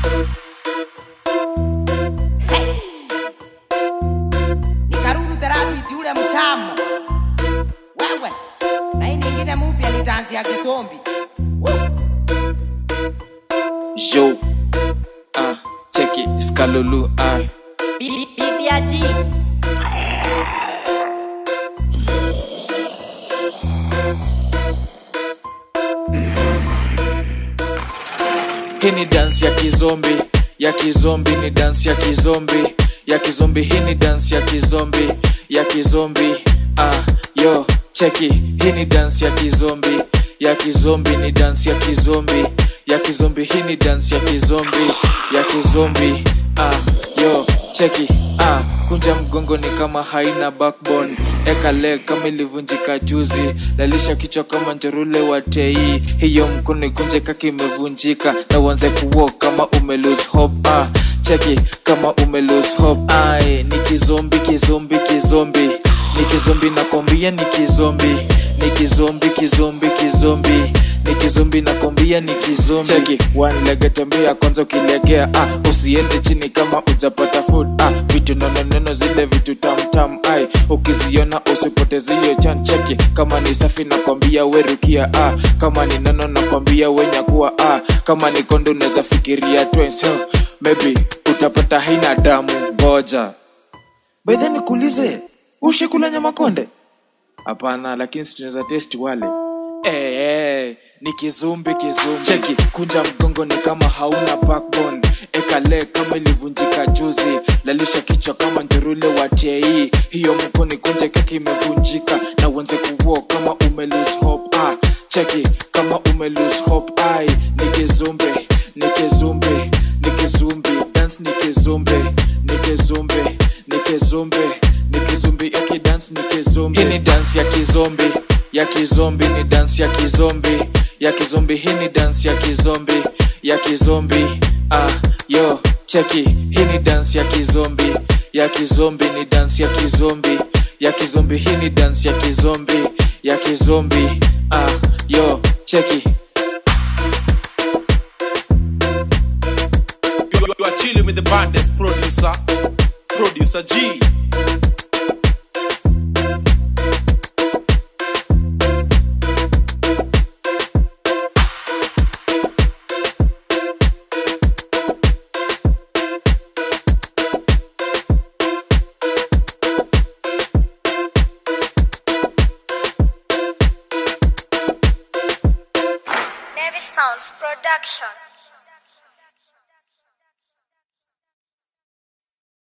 nikarudi therapist yule mchamo wewe na hii nyingine mupya ni dansi ya kisombi Woo! Yo, ah, check it, Skalulu, ah. BBG. Hii ni dance ya kizombi, ya kizombi ni dance ya kizombi, ya kizombi. Hii ni dance ya kizombi, ya kizombi. Ah, yo, cheki. Hii ni dance ya kizombi, ya kizombi ni dance ya kizombi, ya kizombi. Hii ni dance ya kizombi, ya kizombi. Ah, yo, cheki. Ah, kunja mgongo ni kama haina backbone eka leg kama ilivunjika juzi lalisha kichwa kama njorule wa tei hiyo mkono ikunje kaki imevunjika na uanze kuwalk kama ume lose hope ah, cheki kama ume lose hope ai ni kizombi kizombi kizombi ni kizombi nakwambia ni kizombi ni kizombi kizombi kizombi ni kizombi nakwambia ni kizombi cheki one leg tembea kwanza ukilegea ah, usiende chini kama ujapata food ah, vitu nononono zile vitu tamtam ai ukiziona usipoteze hiyo chan cheki kama ni safi nakwambia werukia ah, kama ni nono nakwambia wenyakuwa ah, kama ni kondo unaweza fikiria twins huh? maybe utapata haina damu ngoja bedhe nikuulize ushikula nyama konde hapana lakini si tunaweza testi wale hey, hey, ni kizumbi kizumbi cheki kunja mgongo ni kama hauna backbone eka leg kama ilivunjika juzi lalisha kichwa kama njurule wa tei hiyo mkono kunje keki imevunjika na uanze kuwo kama ume lose hope ah, cheki kama ume lose hope ai ni kizumbi ni kizumbi ni kizumbi dance ni kizumbi ni kizumbi ni kizumbi ni kizumbi yaki dance ni kizumbi hii ni dance ya kizombi ya kizombi ni dance ya kizombi ya kizombi hii ni dance ya kizombi ya kizombi ah yo cheki hii ni dance ya kizombi ya kizombi ni dance ya kizombi ya kizombi hii ni dance ya kizombi ya kizombi ah yo cheki You, you are chilling with the baddest producer, producer G. Navy Sounds Production.